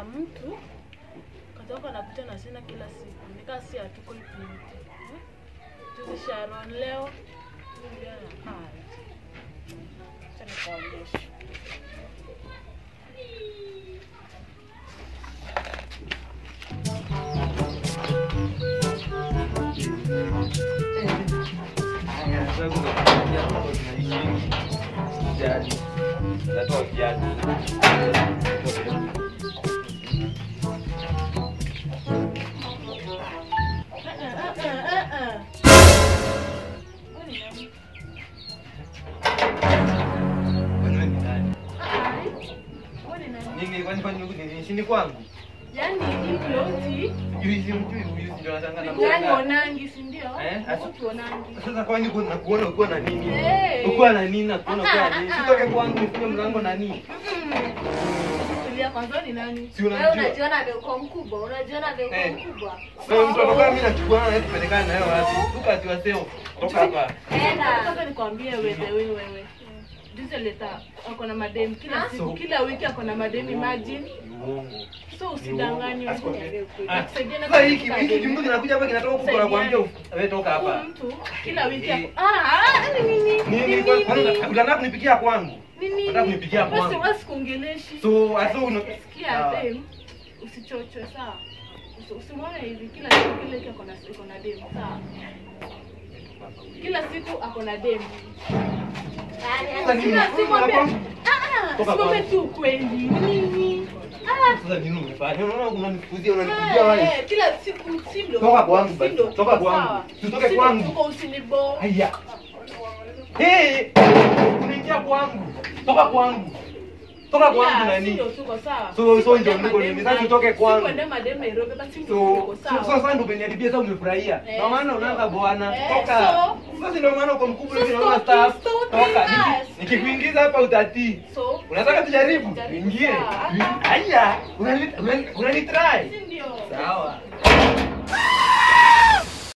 ya mtu katoka napita na sina kila siku nikaa si hatuko ipinti eh? juzi Sharon leo Juliana haya acha nikuonyeshe Eh, eh, eh, eh, eh. Wewe ni nani? Ai, wewe ni nani? sini kwangu Yaani hii ploti juizi mjui huyu ndio natanga na Yaani mtanga. onangi si ndio? Eh, asa- Utuonangi. Sasa kwani kuna kuona ukiwa na nini? Eh. Ukiwa na nini na kuona ukiwa na nini? Ah, ah, Sitoke kwangu nifunge mlango na nini? Tulia kwanza ni nani? Si Wewe unamjua? unajiona vile uko mkubwa, unajiona vile uko Eh. mkubwa. Wewe mtu anakuwa mimi nachukua na wewe tupelekane nayo wapi? Tuka ati waseo. Toka hapa. Enda. Sasa nikwambie wewe wewe wewe. Juzi leta ako na madem kila Ah? siku kila wiki ako na madem imagine. Ni uongo. So usidanganywe. Asikwambie. Ah, Nakusaidia na Sasa hiki kukupa hiki demu. kimtu kinakuja hapa kinatoka huko na kuambia wewe toka Huyu hapa. mtu kila wiki Eh. ako ah ah, ni nini? Nini Ni kwa nini? kwanza unataka kunipikia kwangu? Ni nini? Unataka kunipikia Basi kwangu? wewe sikuongeleshi. So aso una Sikia Sawa. dem, usichochwe sawa. Usi- Usimwone hivi kila siku kile kitu ako na iko na dem sawa. Kila siku ako na dem. Sasa nini? Kila siku ambe Toka ah, kwangu. simame tu ukweli. Nini? Ah, Sasa nini umefanya? Unaona unanikuzia unanikuzia wewe. eh, kila siku si ndo. Toka kwangu si basi, ndo toka tuko kwangu. sawa. Tutoke Si ndo kwangu. tuko usinibo. Haya. Hey, unaingia kwangu. Toka kwangu. Toka kwangu Yeah, si nani? ndo tuko sawa. So- Si so kwenda ndio niko madem nini? Sasa na- tutoke si kwangu. kwenda madem Nairobi, basi ndo So, tuko so sawa. sasa ndio umeniharibia sasa umefurahia. Eh, Ndio maana unaanza bwana. Eh, Toka. so- Sasa ndio maana uko mkubwa hivi So unaona stop staff. it, stop Toka. it. Niki- Nikikuingiza hapa utatii. So, Unataka tujaribu? Jaribu, Ingie. sawa. Haya. Unani unani unani try. si ndio? Sawa.